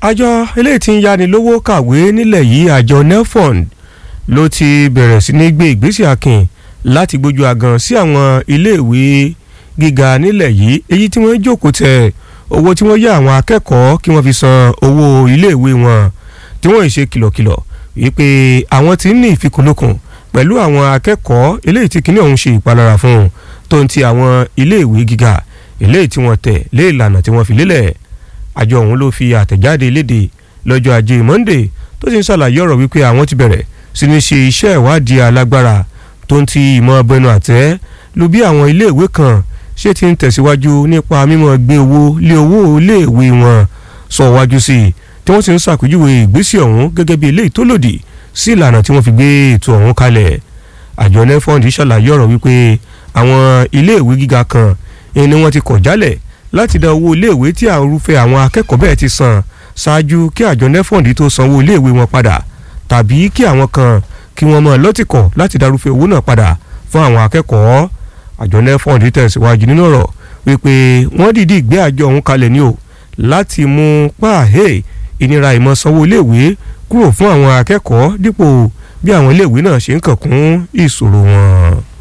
àjọ eléyìí tí ń yáni lówó kàwé nílẹ̀ yìí àjọ nelfund ló ti bẹ̀rẹ̀ sí ní gbé ìgbésẹ̀ akin láti gbójú agan sí àwọn iléèwé gíga nílẹ̀ yìí èyí tí wọ́n jókòó tẹ owó tí wọ́n yá àwọn akẹ́kọ̀ọ́ kí wọ́n fi san owó iléèwé wọn tí wọ́n ṣe kìlọ̀kìlọ̀ wípé àwọn tí ń ní ìfikùnlukùn pẹ̀lú àwọn akẹ́kọ̀ọ́ eléyìí tí kinní ọ̀hún ṣe ìpalára fún un tó ń ti àwọn iléèwé gíga eléyìí tí wọ́n tẹ̀ lé ìlànà tí wọ́n fi lélẹ̀ àjọ ọ̀hún ló fi àtẹ̀jáde léde lọ́jọ́ ajé Monday tó sì ń ṣàlàyé ọ̀rọ̀ wípé àwọn ti bẹ̀rẹ̀ sí ní ṣe iṣẹ́ ìwádìí alágbára tó ń ti ìmọ̀ ọbẹ̀nu àtẹ́ lu bí àwọn iléèwé kan ṣé ti ń tẹ̀síwájú nípa mímọ́ gbé owó lé owó iléèwé wọn sọ wájú sí i tí wọ́n sì ń ṣàpèjúwe ìgbésẹ̀ ọ̀hún gẹ́gẹ́ bí eléyìí tó lòdì sí ìlànà tí wọ́n fi gbé ètò ọ̀hún kalẹ̀ àjọ nefond ṣàlàyé ọ̀rọ̀ wípé àwọn iléèwé gíga kan ni wọ́n ti kọ̀ jálẹ̀ láti dá owó iléèwé tí àrùfẹ́ àwọn akẹ́kọ̀ọ́ bẹ́ẹ̀ ti san ṣáájú kí àjọ nefond tó sanwó iléèwé wọn padà tàbí kí àwọn kan kí wọ́n mọ̀ lọ́tìkọ̀ láti darúfẹ́ owó náà padà fún àwọn akẹ́kọ̀ọ́ àjọ nefond tẹ̀síwájú nínú ọ̀rọ̀ wípé wọ́n dìídì gbé àjọ ọ̀hún kalẹ̀ ní o láti mú pààhẹ́ ìnira ìmọ̀ sanwó iléèwé kúrò fún àwọn akẹ́kọ̀ọ́ dípò bí àwọn iléèwé náà ṣe ń kàn kún ìṣòro wọn.